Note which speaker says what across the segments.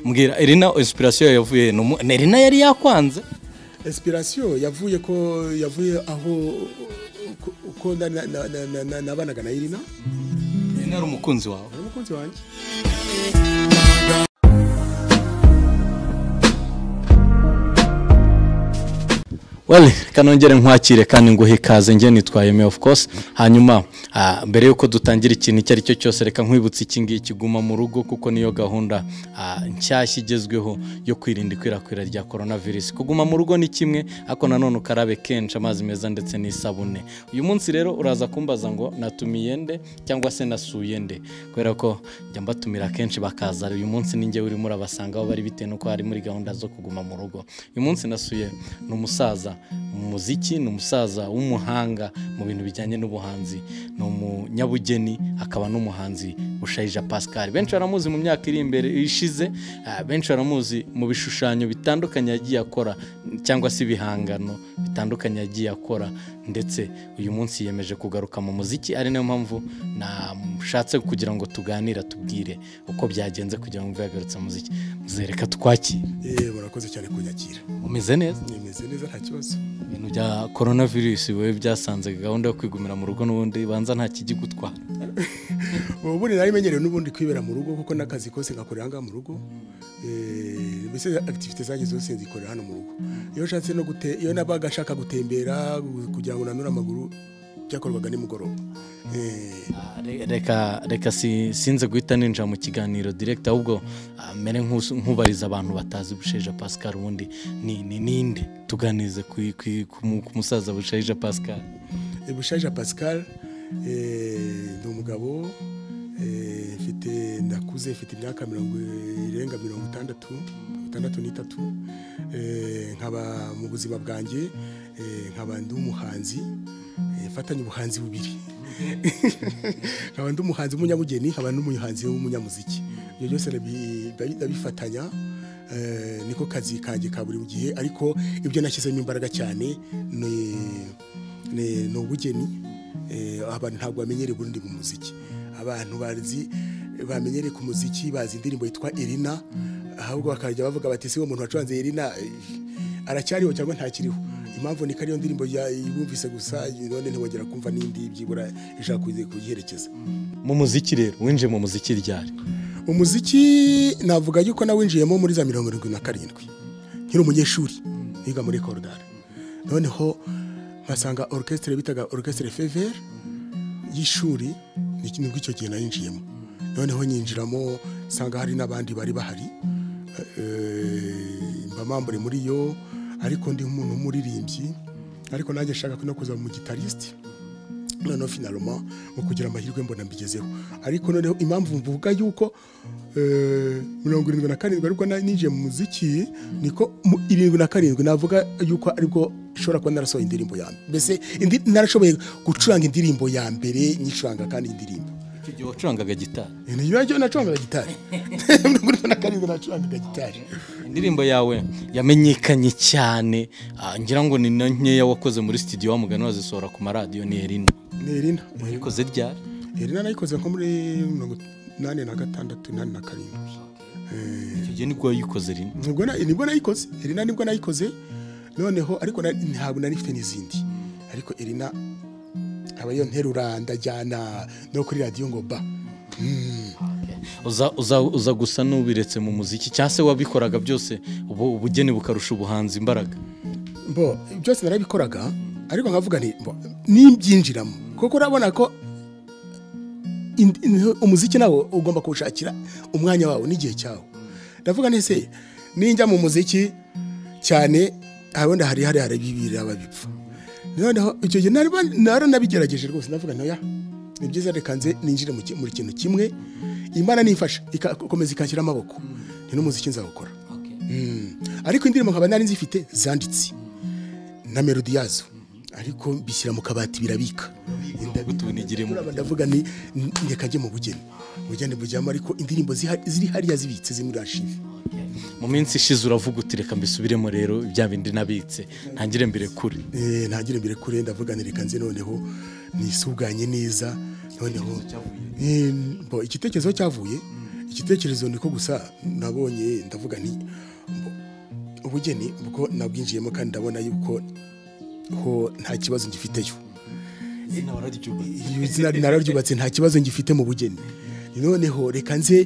Speaker 1: mbwira Elina inspiration yavuye numu Elina yari yakwanze
Speaker 2: inspiration yavuye ko yavuye aho uko nabanaga na Irina
Speaker 1: Elina ari umukunzi wawe
Speaker 2: ari umukunzi wanjye
Speaker 1: Well, kanongere nkwakire kandi nguhe ikaze njye nitwaye me of course hanyuma ah, mbere yuko dutangira ikintu icyo ari cyo cyose reka nkwibutse iki ngiki guma mu rugo kuko niyo gahunda ah, nshyashya igezweho yo kwirinda ikwirakwira rya coronavirus kuguma mu rugo ni kimwe ariko nanone ukarabe kenshi amazi meza ndetse n'isabune uyu munsi rero uraza kumbaza ngo natumiye nde cyangwa se nasuye nde kubera ko njya mbatumira kenshi bakaza uyu munsi ninjye urimo urabasangaho bari bitewe n'uko hari muri gahunda zo kuguma mu rugo uyu munsi nasuye ni umusaza mu muziki ni umusaza w'umuhanga mu bintu bijyanye n'ubuhanzi ni umunyabugeni akaba n'umuhanzi bushayija pascal benshi baramuzi mu myaka iri imbere ishize ah, benshi baramuzi mu bishushanyo bitandukanye yagiye akora cyangwa se ibihangano bitandukanye yagiye akora ndetse uyu munsi yiyemeje kugaruka mu muziki ari nayo mpamvu nashatse kugira ngo tuganire tubwire uko byagenze kugira ngo mve yagarutse mu muziki muzereka twakire
Speaker 2: eh murakoze cyane kunyakira
Speaker 1: umeze neza
Speaker 2: nimeze neza nta kibazo
Speaker 1: ibintu bya coronavirus wowe byasanze gahunda yo kwigumira mu rugo n'ubundi banza nta kijyigutwara
Speaker 2: ubundi nari menyereye n'ubundi kwibera mu rugo kuko n'akazi kose ngakorera aha ngaha mu rugo Eh, mbese activite zanjye zose nzikorera hano mu rugo iyo nshatse no gute iyo nabaga nshaka gutembera kugira ngo nanure amaguru byakorwaga nimugoroba Eh,
Speaker 1: Ah, re- reka reka si- sinze guhita ninjira mu kiganiro direkita ahubwo ah, mere nk'usu- nk'ubariza abantu batazi busheja pascal ubundi ni ni ninde tuganize ku ku- ku mu- ku musaza busheja pascal
Speaker 2: eh, bushaija pascal eh, ni umugabo eh, mfite ndakuze mfite imyaka mirongo irenga mirongo itandatu itandatu n'itatu Eh, nkaba mu buzima bwanjye eh, nkaba ndi umuhanzi eh, mfatanye ubuhanzi bubiri nkaba ndi umuhanzi w'umunyabugeni nkaba n'umuhanzi w'umunyamuziki ibyo byose ndabi- ndabi- ndabifatanya eh, niko kazi kanjye ka buri gihe ariko ibyo nashyizemo imbaraga cyane ni- ni ni ubugeni eh, abantu ntabwo bamenyereye ubundi mu muziki abantu bazi bamenyereye ku muziki bazi indirimbo yitwa Irina ahubwo bakajya bavuga bati si uwo muntu wacuranze Irina eh, aracyariho cyangwa ntakiriho impamvu ni ko ariyo ndirimbo ya- yumvise gusa none ntiwongera kumva n'indi byibura ishaka kuyi- kuyiherekeza
Speaker 1: mu muziki rero winjiye mu muziki ryari
Speaker 2: umuziki navuga yuko nawinjiyemo muri za mirongo irindwi na karindwi nkiri umunyeshuri niga muri korodari noneho nkasanga orukesitire bitaga orukesitire fevere y'ishuri ni kimwe icyo gihe nayinjiyemo noneho nyinjiramo nsanga hari n'abandi bari bahari eh, mba mambure muri yo ariko ndi umuntu w'umuririmbyi ariko nanjye nshaka no kuza mu gitarisiti noneho finaloma mu kugira amahirwe mbona mbigezeho ariko noneho impamvu mvuga yuko eh, mirongo irindwi na karindwi ariko na- ninjiye mu muziki niko mu- irindwi na karindwi navuga yuko aribwo ishobora kuba narasohoye indirimbo ya mbere mbese indi- narashoboye gucuranga indirimbo ya mbere nyicuranga kandi indirimbo
Speaker 1: icyo gihe wacurangaga gitari
Speaker 2: ni yo nacurangaga gitari mirongo irindwi na karindwi nacurangaga gitari
Speaker 1: indirimbo yawe yamenyekanye cyane ah, ngira ngo ni na nkeya wakoze muri studio wamugani wazisohora ku maradiyo ni erina
Speaker 2: ni Irina
Speaker 1: wayikoze ryari
Speaker 2: Irina nayikoze nko muri mirongo inani na gatandatu inani na karindwi Eh,
Speaker 1: icyo gihe nibwo wayikoze rino
Speaker 2: nibwo na- nibwo nayikoze Irina nibwo nayikoze noneho ariko na- ntabwo nari mfite n'izindi ariko Irina aba yo nterura ndajyana no kuri radiyo ngo ba Mm.
Speaker 1: uza uza uza gusa n'ubiretse mu muziki cyangwa se wabikoraga byose ubu ubugeni bukarusha ubuhanzi imbaraga
Speaker 2: mbo byose narabikoraga ariko nkavuga nti mbo nimbyinjiramo kuko urabona ko indi- in- umuziki nawo ugomba kuwushakira umwanya wawo n'igihe cyawo ndavuga nti se ninjya mu muziki cyane abundi hari hari hari bibiraba bipfa noneho icyo gihe nari naranabigerageje rwose ndavuga nti oya ni byiza reka nze ninjire mu ki- mu kintu kimwe imana nifasha igakomeza ikashyira amaboko ni n'umuziki nzawukora Mm. ariko indirimbo nkaba nari nzifite zanditse na melodi yazo ariko bishyira mu kabati birabika
Speaker 1: tubinigire mu
Speaker 2: Turaba ndavuga ni ni- reka njye mu bugeni ubugeni bujyamo ariko indirimbo ziha- ziri hariya zibitse ziri muri archive
Speaker 1: mu minsi ishize uravuga uti reka mbisubiremo rero bya bindi nabitse ntangire mbere kure
Speaker 2: Eh, ntagire mbere kure ndavuga ni reka nze noneho nisuganye neza noneho Eh, bo, igitekerezo cyavuye igitekerezo ni ko gusa nabonye ndavuga nti ubugeni ubwo nabwinjiyemo kandi ndabona yuko ho nta kibazo ngifiteyo izina nararyubatse nta kibazo ngifite mu bugeni noneho reka nze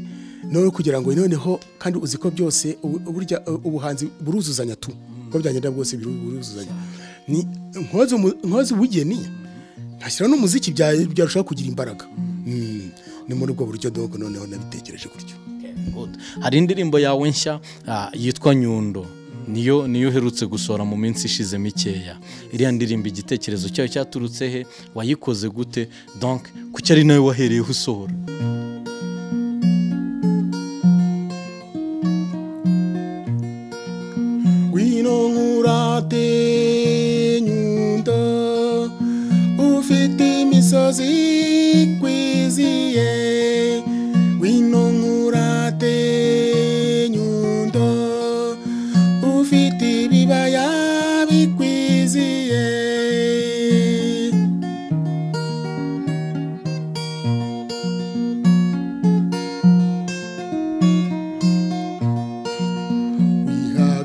Speaker 2: noneho kugira ngo noneho kandi uzi ko byose burya ubuhanzi buruzuzanya tu uko byagenda bwose biruzuzanya nkoze ubugeni ntashyira n'umuziki byarushaho kugira imbaraga ni muri ubwo buryo dogo noneho nabitekereje gutyo
Speaker 1: hari indirimbo yawe nshya yitwa nyundo niyo niyo uherutse gusohora mu minsi ishize mikeya iriya ndirimbo igitekerezo cyayo cyaturutse he wayikoze gute donk kuki ari nawe wahereyeho usohora
Speaker 2: wino nkurate nyundo ufite imisozi ikwiziye wino nkurate nyundo ufite ibibaya bikwiziye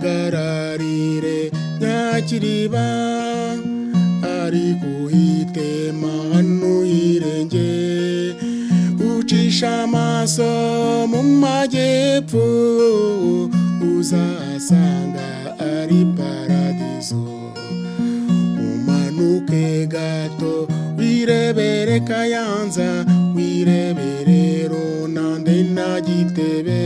Speaker 2: wihagararire nyakiriba ariko uhitema ntuhirenge ucisha amaso mu majyepfo uzasanga ari paradizo umanuke gato wirebere kayanza wirebere ronande na gitebe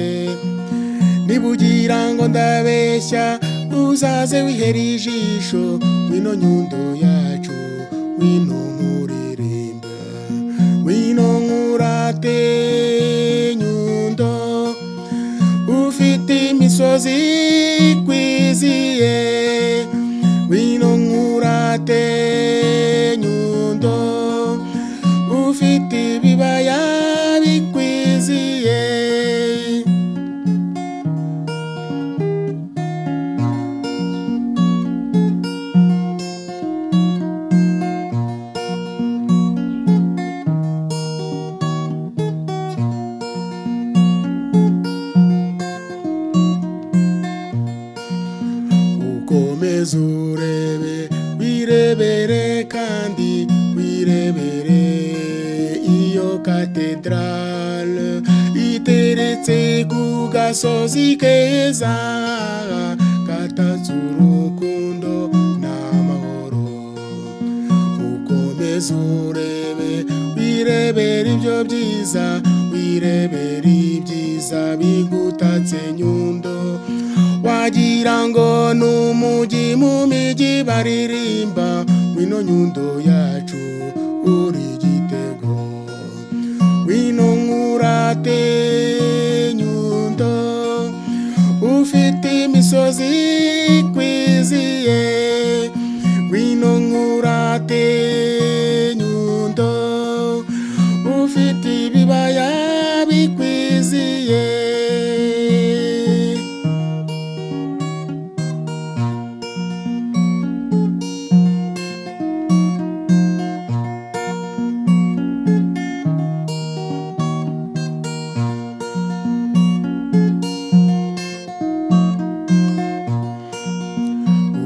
Speaker 2: niba ugira ngo ndabeshya uzaze wihera ijisho wino nyundo yacu wino nkuririmba wino nkurate nyundo ufite imisozi ikwiziye wino nkurate nyundo ufite ibibaya bikwiziye ukomeze urebe wirebere kandi wirebere iyo katedrale iteretse ku gasozi keza katatse urukundo n'amahoro ukomeze urebe wirebere ibyo byiza wirebere ibyiza bigutatse nyundo wagira ngo ni umujyi mu mijyi baririmba wino nyundo yacu uri igitego wino nkurate nyundo ufite imisozi ikwiziye wino nkurate nyundo ufite ibibaya bikwiziye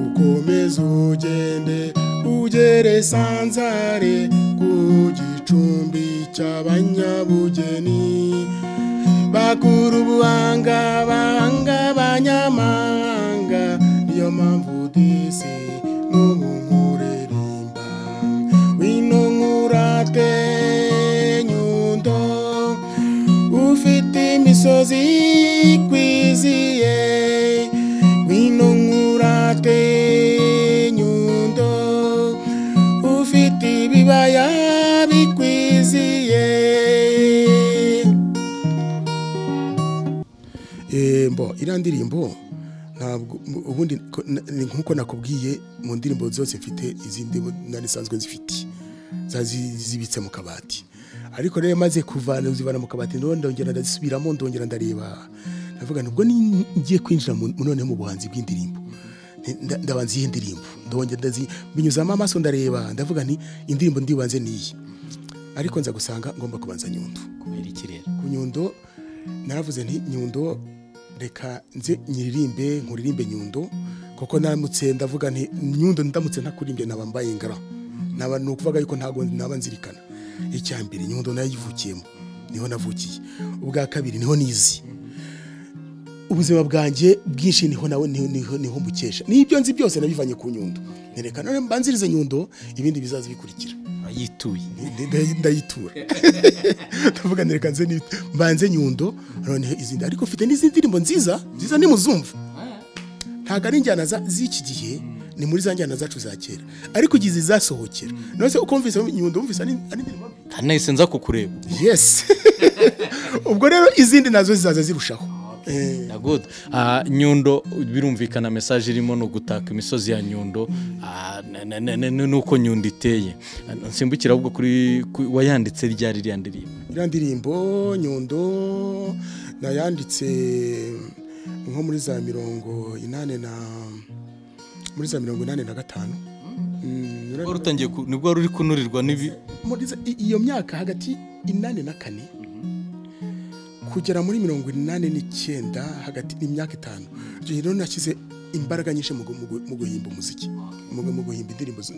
Speaker 2: ukomeze ugende ugere sanzare ku gicumbi cy'abanyabugeni bakuru ubuhanga bahanga abanyamahanga niyo mpamvu disi n'ubu nkuririmba wino nkurate nyundo ufite imisozi ikwiziye wino nkurate nyundo ufite ibibaya bikwiziye mbo iriya ndirimbo ntabwo ubundi ko- na- ni nk'uko nakubwiye mu ndirimbo zose mfite izindi nari nsanzwe zifite zazi zibitse mu kabati ariko rero maze kuvana zivana mu kabati ndabona ndongera ndazisubiramo ndongera ndareba ndavuga nubwo ni- ngiye kwinjira mu- noneho mu buhanzi bw'indirimbo nti- nda- ndabanza iyi ndirimbo ndongera ndazi binyuzamo amaso ndareba ndavuga nti indirimbo ndibanze niyi ariko nza gusanga ngomba kubanza nyundo
Speaker 1: kubera ikirere
Speaker 2: ku nyundo naravuze nti nyundo reka nze nyiririmbe nkuririmbe nyundo kuko naramutse ndavuga nti nyundo ndamutse ntakuririmbe naba mbaye ingara naba ni ukuvuga yuko ntabwo naba nzirikana icya mbere nyundo nayivukiyemo niho navukiye ubwa kabiri niho nizi ubuzima bwanjye bwinshi niho nawe niho niho niho mbukesha n'ibyo nzi byose nabivanye ku nyundo nereka none mbanzirize nyundo ibindi bizaza bikurikira
Speaker 1: yituye
Speaker 2: Ndi- ndi- ndayitura ndavuga nereka nze ni- mbanze nyundo noneho izindi ariko mfite n'izindi ndirimbo nziza nziza nimuzumva ntabwo ari injyana za- z'iki gihe ni muri za njyana zacu za kera ariko igihe zizasohokera nose uko mvise nyundo wumvise ari ari indirimbo mbi
Speaker 1: kandi nahise nza kukureba
Speaker 2: yes ubwo rero izindi nazo zizaza zirushaho Eh,
Speaker 1: na good Ah, nyundo birumvikana mesaje irimo ni ugutaka imisozi ya nyundo ah, na- na- na- na- n'uko nyundo iteye Ah, nsimbukira ahubwo kuri ku- wayanditse ryari iriya ndirimbo
Speaker 2: iriya ndirimbo nyundo nayanditse nko muri za mirongo inani na muri za mirongo inani na gatanu Mm, ura-
Speaker 1: wari utangiye ku- nibwo wari uri kunurirwa n'ibi
Speaker 2: muri za- i- iyo myaka hagati inani na kane kugera muri mirongo inani n'icyenda hagati imyaka itanu icyo gihe rero nashyize imbaraga nyinshi mu gu- mu gu- mu guhimba umuziki mu gu- mu guhimba indirimbo zu-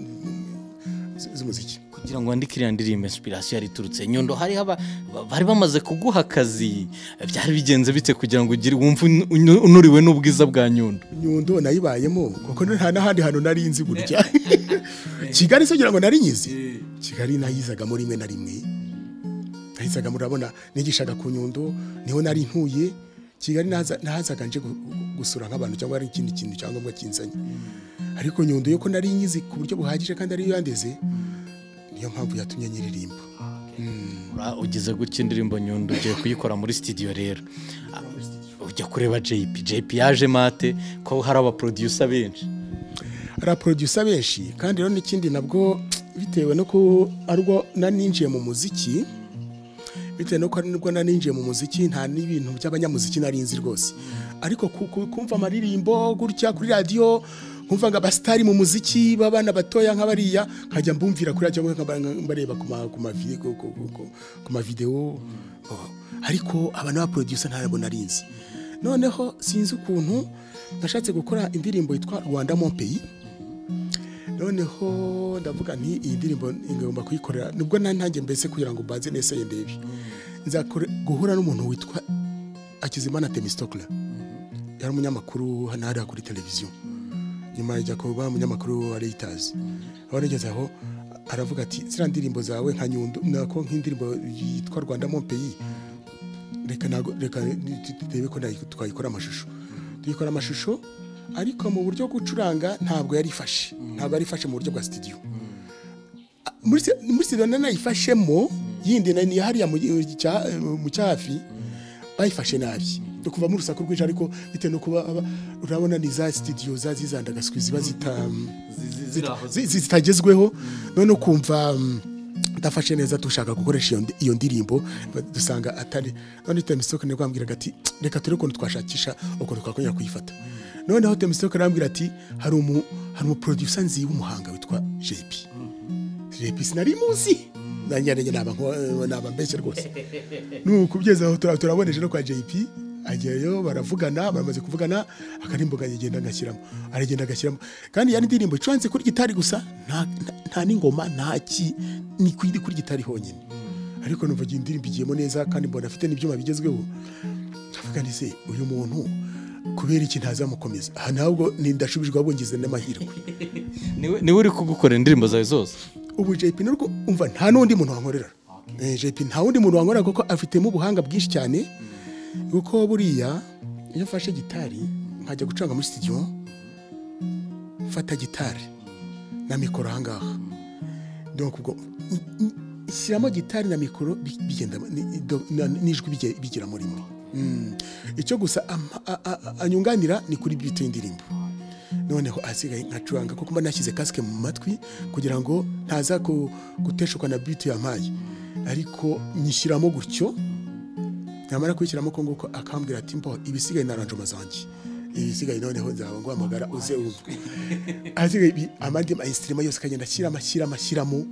Speaker 2: zu- z'umuziki
Speaker 1: kugira ngo wandike iriya ndirimbo inspiration yari iturutse nyundo hariho aba- ba- bari bamaze kuguha akazi byari bigenze bite kugira ngo ugire wumve unu- unu- unuriwe n'ubwiza bwa nyundo
Speaker 2: nyundo nayibayemo kuko nta n'ahandi hantu nari nzi burya kigali se kugira ngo nari nyizi kigali nayizagamo rimwe na rimwe nayizagamo urabona nigishaga ku nyundo niho nari ntuye kigali nahaza- nahazaga nje gu- gu- gusura nk'abantu cyangwa ari ikindi kintu cyangwa ngo kinzanye ariko nyundo yo ko nari nyizi ku buryo buhagije kandi ariyo yandeze niyo mpamvu yatumye nyiririmba
Speaker 1: Ura- ugize gutya indirimbo nyundo ugiye kuyikora muri studio rero Ah, ujya kureba JP JP yaje mate ko hari abaproducer benshi
Speaker 2: hari abaproducer benshi kandi rero n'ikindi nabwo bitewe no ko arwo naninjiye mu muziki bitewe no ko arwo naninjiye mu muziki nta n'ibintu by'abanyamuziki nari nzi rwose ariko ku- ku- kumva amaririmbo gutya kuri radiyo nkumva ngo abasitari mu muziki b'abana batoya nk'abariya nkajya mbumvira kuri radiyo nkaba- mbareba ku ma- ku ma vide- ku- ku- ku- ku- ku mavidewo Oh. ariko aba n'abaproducer ntabwo nari nzi noneho sinzi ukuntu nashatse gukora indirimbo yitwa rwanda mon pays noneho ndavuga nti iyi ndirimbo ngomba kuyikorera nubwo nta ntange mbese kugira ngo mbanze nese ndebe nzakore guhura n'umuntu witwa Akizimana Temistokla yari umunyamakuru hano hariya kuri televiziyo nyuma ajya kuba umunyamakuru wa Reuters aho nageze aho aravuga ati ziriya ndirimbo zawe nka nyundo nako nk'indirimbo yitwa Rwanda mon pays reka nago reka turebe ko nayi- twayikora amashusho tuyikora amashusho ariko mu buryo bwo gucuranga ntabwo yari ifashe ntabwo yari ifashe mu buryo bwa studio A- muri si- muri studio nanayifashemo yindi na ni hariya mu cya- mu cyafi bayifashe nabi no kuva mu rusaku rwinshi ariko bitewe no kuba aba- urabona ni za studio za zizandagaswi ziba zita zi- zi- zitagezweho none ukumva mm, ndafashe neza dushaka gukoresha iyo ndi- iyo ndirimbo dusanga atari none temisitoke nibwo yambwiraga ati reka turebe ukuntu twashakisha ukuntu twakongera kuyifata noneho temisitoke arambwira ati hari umu hari umuproducer nzi w'umuhanga witwa JP JP sinari muzi nanjye nanjye naba nko- naba mbeshye rwose nukubyezaho aho tura- turaboneje no kwa JP ajyayo baravugana baramaze kuvugana akarimbo kagenda agashyiramo aragenda agashyiramo kandi yari indirimbo icuranze kuri gitari gusa nta, nta, nta n'ingoma nta ki ni kuri kuri gitari honyine ariko numva iyi ndirimbo igiyemo neza kandi mbona afite n'ibyuma bigezweho ndavuga nti se uyu muntu kubera iki ntazamukomeza aha ntabwo ni ndashubijwe ahubwo ngize n'amahirwe
Speaker 1: niwe niwe uri kugukorera indirimbo zawe zose
Speaker 2: ubu JP narwo umva nta n'undi muntu wankorera Eh, JP nta wundi muntu wankorera kuko afitemo ubuhanga bwinshi cyane kuko buriya iyo mfashe gitari nkajya gucuranga muri studio mfata gitari na mikoro ahangaha donc ubwo n- n- shyiramo gitari na mikoro bi- bigenda ni- do- na- n'ijwi bige- bigera muri mwe Mm. icyo gusa ama- a- a- a- anyunganira ni kuri bito y'indirimbo noneho asigaye nkacuranga kuko mba nashyize kasike mu matwi kugira ngo ntaza ku- guteshuka na biti yampaye ariko nyishyiramo gutyo namara kuyishyiramo ko nguko akambwira ati mbo ibisigaye naranjoma zanjye ibisigaye noneho nzaba nguhamagara uze wumve asigaye ibi- amandi ma instrument yose akagenda ashyiramo ashyiramo ashyiramo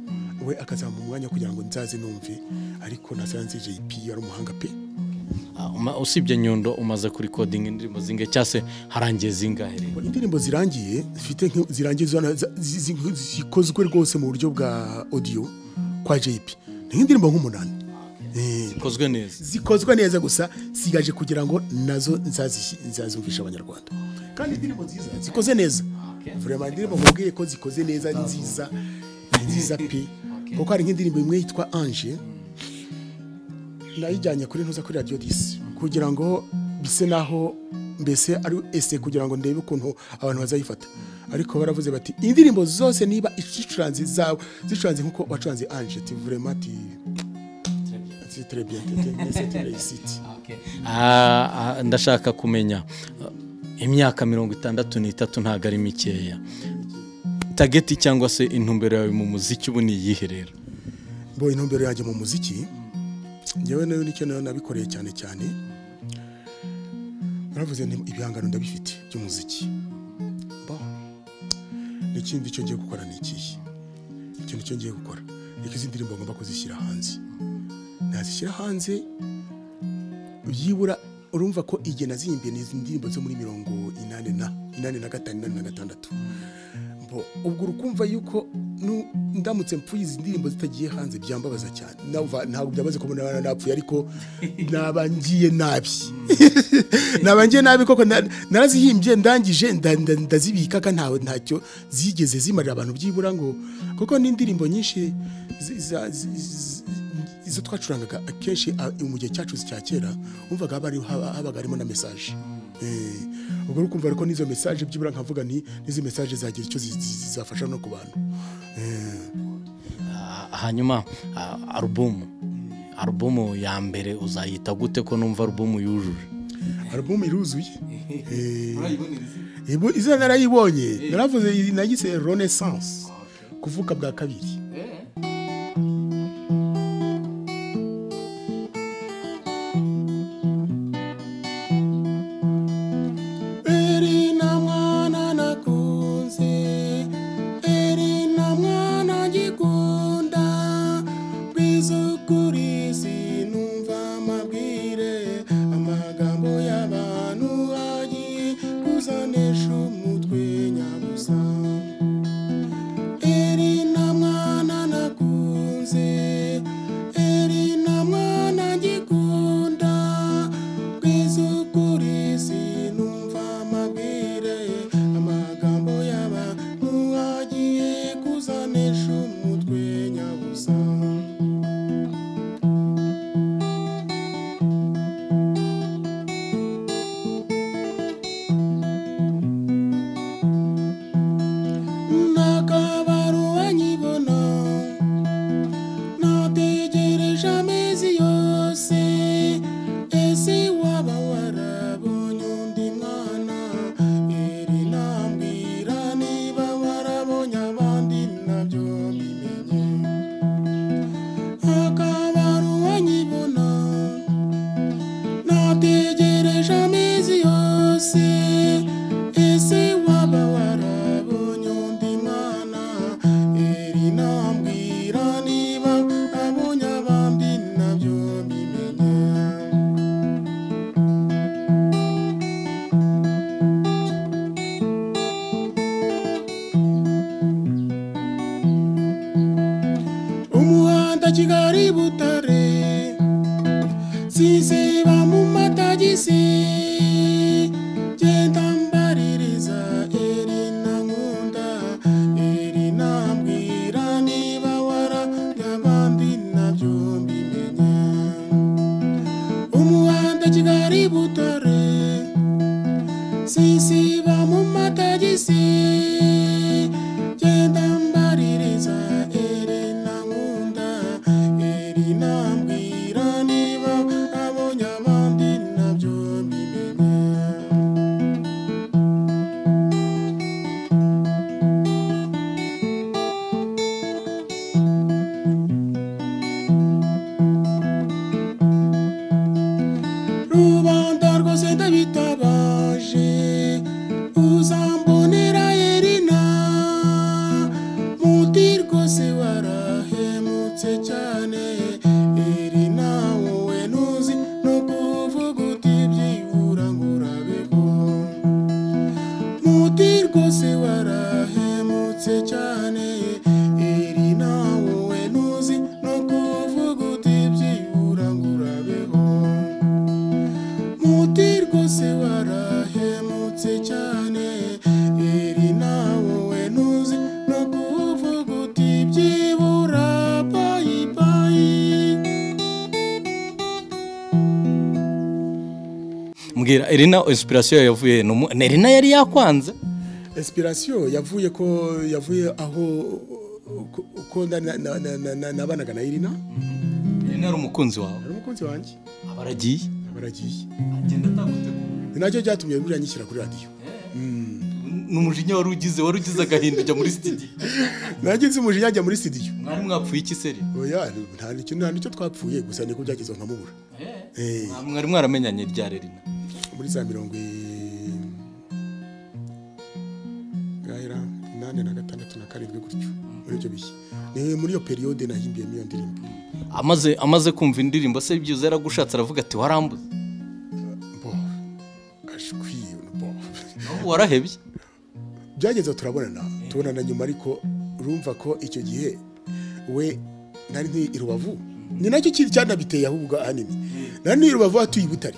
Speaker 2: we akazampa umwanya kugira ngo nzaze numve ariko nasanze JP yari umuhanga pe
Speaker 1: usibye nyundo umaze kuri kodingi indirimbo zingahe cyangwa se harangiye zingahe rero
Speaker 2: indirimbo zirangiye zifite nk- zirangiye zana- za- zi- zi- zikozwe rwose mu buryo bwa audio kwa JP ni nk'indirimbo nk'umunani Eh,
Speaker 1: zikozwe neza
Speaker 2: zikozwe neza gusa sigaje kugira ngo nazo nzazi- nzazumvisha abanyarwanda kandi indirimbo nziza zikoze neza vraiment indirimbo mubwiye ko zikoze neza ni nziza ni nziza pe kuko hari nk'indirimbo imwe yitwa ange nayijyanye kuri ntuza kuri radiyo disi kugira ngo bise naho mbese ari ese kugira ngo ndebe ukuntu abantu bazayifata ariko baravuze bati indirimbo zose niba zicuranze zawe zicuranze nk'uko wacuranze ange ti vraiment ti ti très bien ti- ti- mais c'est une réussite.
Speaker 1: Ah, ah, ndashaka kumenya ah, imyaka mirongo itandatu n'itatu ntabwo ari mikeya tageti cyangwa se intumbero yawe mu muziki ubu ni iyihe rero
Speaker 2: bo intumbero yanjye mu muziki ngewe nayo nicyo nayo nabikoreye cyane cyane naravuze nti ibihangano ndabifite by'umuziki Bon. n'ikindi cyo ngiye gukora ni ikihe ikintu cyo ngiye gukora ni ko izi ndirimbo ngomba kuzishyira hanze nazishyira hanze byibura urumva ko igihe nazihimbiye ni izi ndirimbo zo muri mirongo inani na inani na gatanu inani na gatandatu Bo, ubwo urukumva yuko nu- ndamutse mpfuye izi ndirimbo zitagiye hanze byambabaza cyane Ndumva ntabwo byabaze ko naba napfuye ariko naba ngiye nabi naba ngiye nabi koko na- narazihimbye ndangije nda- nda- ndazibika ka ntawe ntacyo zigeze zimarira abantu byibura ngo kuko n'indirimbo nyinshi zi- za- zi- zi- izo twacurangaga akenshi a- mu gihe cyacu cya kera wumvaga haba hari- haba- habaga harimo na mesaje Eh, ubwo uri kumva ariko n'izo mesaje byibura nkavuga ni n'izo mesaje zagira icyo zi- zi- zizafasha no ku bantu Eh,
Speaker 1: Ah, hanyuma ah, alubumu alubumu ya mbere uzayita gute ko numva alubumu yujuje
Speaker 2: alubumu iruzuye Eh, ibu- izina narayibonye naravuze iyi nayise renaissance kuvuka bwa kabiri Erina mwana nakunze Erina mwana ngikunda Bizukuri sinumva amabwire Amagambo y'abantu agiye kuzanesha umutwe nyabusa Erina mwana nakunze Erina mwana ngikunda Kwizukuri sinumva amabwire Amagambo y'abantu agiye kuzanesha umutwe nyabusa Nakabaruwa nyibona nategereje amezi yose ese waba warabonye undi mwana iri nambwira niba warabonye abandi nabyo bimenye akabaruwa nyibona nategereje amezi yose ese waba warabonye undi mwana iri nambwira niba abonye abandi nabyo bimenye umuhanda kigali butare sinziba mu matagisi genda mbaririza erina nkunda erina mbwira niba warabya abandi nabyo mbimenye umuhanda kigali butare sinsiba mu matagisi genda mbaririza erina nkunda erina mbwira niba abonye abandi nabyo mbimenye rubanda rwose ndabitabaje uzambonera yerina muti rwose warahemutse cyane erina wowe ntuzi no kuba
Speaker 1: mbwira erina inspiration yawe yavuye he? Ni umu- ni erina yari yakwanze
Speaker 2: inspiration yavuye ko yavuye aho ko- ko nda- na- na- na- na- na- nabanaga na irina
Speaker 1: erina ari umukunzi wawe
Speaker 2: hari umukunzi wanjye
Speaker 1: aba aragiye
Speaker 2: baragiye
Speaker 1: agenda atagutegura
Speaker 2: ni nacyo cyatumye buriya nyishyira kuri radiyo
Speaker 1: ni umujinya wari ugize wari ugize agahinda ujya muri studio
Speaker 2: nanjye nzi umujinya ajya muri studio
Speaker 1: mwari mwapfuye iki seri
Speaker 2: oya nta nicyo nta nicyo twapfuye gusa niko byagize ngo nkamubura Eh,
Speaker 1: Mwa- mwari mwaramenyanye rya rerina
Speaker 2: muri za mirongo i- gahera inani na gatandatu na karindwi gutyo muri ibyo bihe ni muri iyo periyode nahimbiyemo iyo ndirimbo
Speaker 1: amaze amaze kumva indirimbo se byiza yaragushatse aravuga ati warambuze
Speaker 2: bo ashwiye bo
Speaker 1: Ahubwo warahebye
Speaker 2: byageze aho turabonana tubonana nyuma ariko urumva ko icyo gihe we nari ntuye i rubavu ni nacyo kintu cyanabiteye ahubwo ahanini nari ntuye i rubavu atuye i butare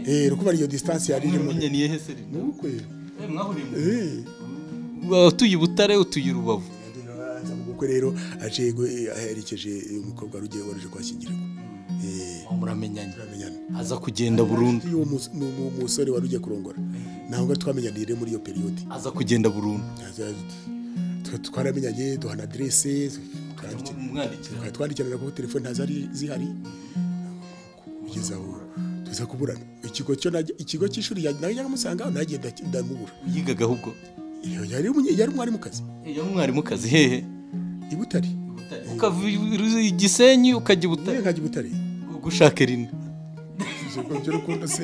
Speaker 2: Eh, rukuba iyo disitansi yari irimo
Speaker 1: mwenye niyehe seri
Speaker 2: ni ukwe
Speaker 1: Eh, mwahuriye mu-
Speaker 2: Eh.
Speaker 1: Wa- utuye i butare utuye i rubavu
Speaker 2: ubwo rero aje gu- aherekeje umukobwa wari ugiye waruje kwashyingirwa Eh,
Speaker 1: Aho muramenyanye
Speaker 2: turamenyana
Speaker 1: aza kugenda burundu
Speaker 2: uwo mus- mu- mu- musore wari ugiye kurongora ntabwo twamenyanire muri iyo periyode
Speaker 1: aza kugenda burundu
Speaker 2: Twa- twaramenyanye duhana aderese twandikirana
Speaker 1: umwandikira
Speaker 2: twandikirana kuko telefone ntazari zihari kugeza aho tuza kuburana ikigo cyo najya- ikigo cy'ishuri ya- nawe nyagamusanga nagiye nda- ndamubura
Speaker 1: yigaga ahubwo
Speaker 2: Iyo yari umunye- yari umwarimukazi
Speaker 1: iyo mwarimukazi hehe
Speaker 2: i butare
Speaker 1: ukava i Ru- i gisenyi ukajya i
Speaker 2: niyo
Speaker 1: butare
Speaker 2: nkajya i butare
Speaker 1: gushaka erina
Speaker 2: Ibyo ngibyo rukundo se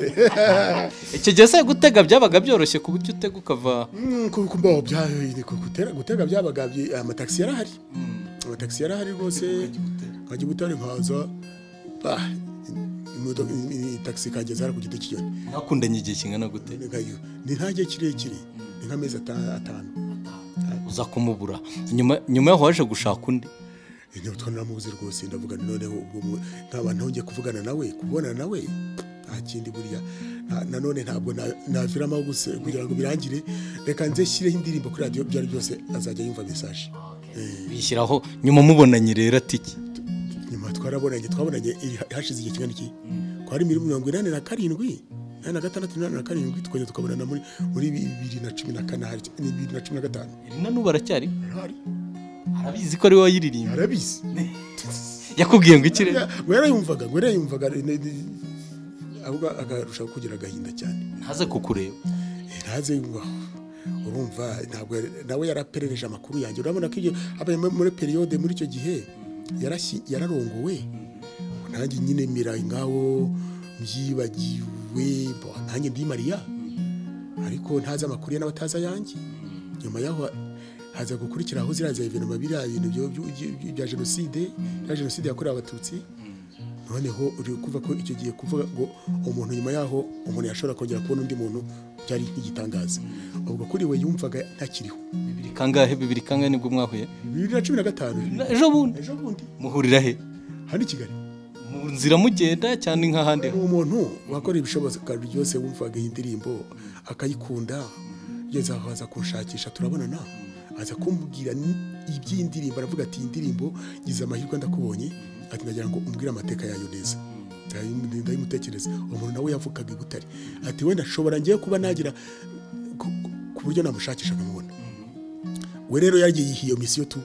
Speaker 1: icyo gihe se gutega byabaga byoroshye ku buryo utega ukava
Speaker 2: Mm, ku- ku mbaho bya- ku- gutera- gutega byabaga byi- amatagisi yari ahari amatagisi yari ahari rwose nkajya i butare nkaza bah, imodoka- i- i- i- tagisi ikangeza hariya ku giti cy'inyoni
Speaker 1: mwakundanye igihe kingana gute
Speaker 2: Nikayo, ni nta gihe kirekire ni nk'amezi ata- atanu
Speaker 1: uza kumubura nyuma nyuma yaho waje gushaka undi
Speaker 2: igihe twabona muzi rwose ndavuga nti noneho ubwo mu- nkaba ntongeye kuvugana nawe kubonana nawe nta kindi buriya nta- nanone ntabwo na- naviramo aho gusa kugira ngo birangire reka nze nshyireho indirimbo kuri radiyo ibyo ari byose azajya yumva mesaje
Speaker 1: bishyiraho nyuma mubonanye rero atiki
Speaker 2: nyuma twarabonanye twabonanye i- hashize igihe kingana iki twari muri mirongo inani na karindwi inani na gatandatu inani na karindwi tukongera tukabonana muri muri bibiri na cumi na kane hari ni bibiri na cumi na gatanu
Speaker 1: erina n'ubu aracyari
Speaker 2: hari
Speaker 1: arabizi ko ari wowe wayiririmba
Speaker 2: arabizi
Speaker 1: yakubwiye ngo ikire
Speaker 2: we yarayumvaga we yarayumvaga ne- ne- ahubwo akarushaho kugira agahinda cyane
Speaker 1: ntaze kukureba
Speaker 2: Eh, ntaze ngo urumva ntabwo yari- nawe yaraperereje amakuru yanjye urabona ko ibyo habaye muri- muri periyode muri icyo gihe yarashyi- yararongowe nanjye nyine mira ngaho mbyibagiwe bo, nanjye ndi mariya ariko ntazi amakuru ye n'abatazi ayanjye nyuma yaho haza gukurikiraho ziriya za evenema biriya bintu byo- byo- byo- bya jenoside bya jenoside yakorewe abatutsi noneho uri kuva ko icyo gihe kuvuga ngo umuntu nyuma yaho umuntu yashobora kongera kubona undi muntu byari nk'igitangaza ubwo kuri we yumvaga ntakiriho
Speaker 1: bibiri kangahe bibiri kangahe nibwo mwahuye
Speaker 2: bibiri na cumi na gatanu
Speaker 1: Na- ejo bundi
Speaker 2: ejo bundi
Speaker 1: muhurira he
Speaker 2: hano i kigali
Speaker 1: mu nzira mugenda cyane nk'ahandi
Speaker 2: ni umuntu wakora ibishoboka byose wumvaga iyi ndirimbo akayikunda ugeze aho aza kunshakisha turabonana aza kumbwira ni- iby'indirimbo aravuga ati iyi ndirimbo ngize amahirwe ndakubonye ati nagira ngo umbwire amateka yayo neza Ndayim- ndayimutekereza umuntu nawe yavukaga i butare ati wenda nshobora ngiye kuba nagira ku- ku- ku buryo namushakisha nkamubona we rero yagiye yiha iyo misiyo tu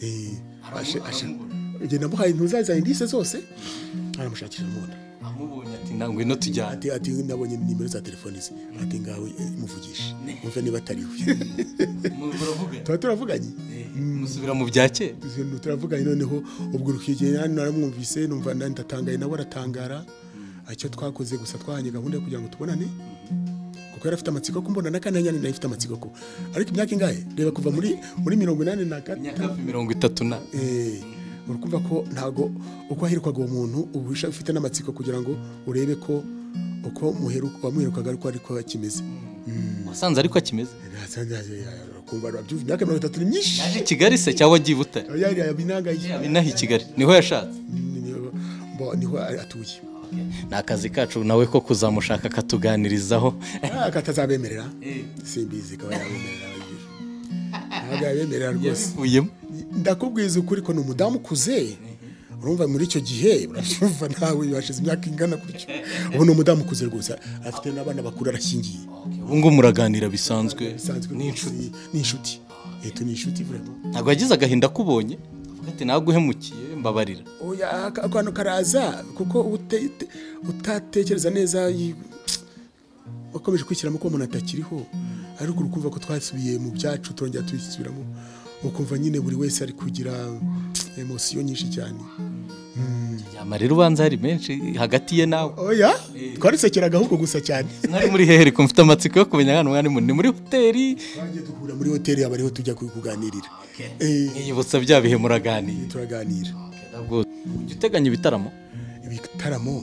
Speaker 2: Eh, ashe- ashe- njye namuhaye ntuzaza indise zose aramushakisha amubona
Speaker 1: amubonye ati ntabwo ino tujyane
Speaker 2: ati ati nabonye nimero za telefone ze ati ngawe eh, muvugishe umve niba atari we
Speaker 1: muravuga
Speaker 2: tuba turavuganye
Speaker 1: musubira mu bya kera
Speaker 2: Tuzi- turavuganye noneho ubwo urukigeye naramwumvise numva na- ndatangaye nawe aratangara icyo twakoze gusa twahanye gahunda yo kugira ngo tubonane kuko yari afite amatsiko ko mbona n'akandi nyine nayo afite amatsiko ko ariko imyaka ingahe reba kuva muri muri mirongo inani na gatatu
Speaker 1: nyakabyi mirongo itatu na
Speaker 2: Eh, uri kumva ko ntabwo uko ahirwaga uwo muntu uba usha- ufite n'amatsiko kugira ngo urebe ko uko muheru- uwamuherukaga ariko ariko akimeze
Speaker 1: wasanze ariko akimeze
Speaker 2: kumva arabyumva imyaka mirongo itatu ni myinshi
Speaker 1: yaje i kigali se cyangwa agiye i butare
Speaker 2: yari yabinangaye
Speaker 1: inaha i kigali niho yashatse
Speaker 2: Niho- bo- niho atuye
Speaker 1: ni akazi kacu nawe ko kuzamushaka akatuganirizaho
Speaker 2: Ah, katazabemerera simbizi kaba yabemerera abagira. ntabwo yabemerera rwose
Speaker 1: yabivuyemo
Speaker 2: ndakubwiza ukuri ko ni umudamu ukuze urumva muri icyo gihe urabyumva nawe washize imyaka ingana gutyo ubu ni umudamu ukuze rwose afite n'abana bakuru arashingiye
Speaker 1: ubu ngubu muraganira bisanzwe
Speaker 2: bisanzwe
Speaker 1: ni inshuti
Speaker 2: ni inshuti leta ni inshuti vraiment
Speaker 1: ntabwo yagize agahinda akubonye avuga ati ntabwo uhemukiye mbabarira
Speaker 2: oya aka- akantu karaza kuko ute- te- utatekereza neza yi- wakomeje kwishyiramo ko umuntu atakiriho ariko urukumva ko twasubiye mu byacu turongera tubisubiramo ukumva nyine buri wese ari kugira emosiyo nyinshi cyane
Speaker 1: amarira ubanza hari menshi hagati ye nawe
Speaker 2: oya twarisekeraga ahubwo gusa cyane
Speaker 1: mwari muri hehe reka mfite amatsiko yo kumenya hano mwari muri ni muri hoteli
Speaker 2: twagiye duhura muri hoteli aba ariho tujya kuganirira Eh,
Speaker 1: mwiyibutsa bya bihe muraganira
Speaker 2: turaganira
Speaker 1: ntabwo ujya uteganya ibitaramo
Speaker 2: ibitaramo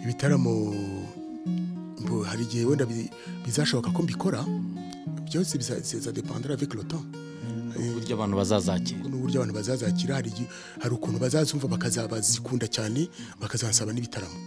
Speaker 2: ibitaramo mbo hari igihe wenda bi- bizashoboka ko mbikora byose bizaza depandara avec le temps
Speaker 1: uburyo abantu bazazakira
Speaker 2: n'uburyo abantu bazazakira hari igihe- hari ukuntu bazazumva bakazabazikunda cyane bakazansaba n'ibitaramo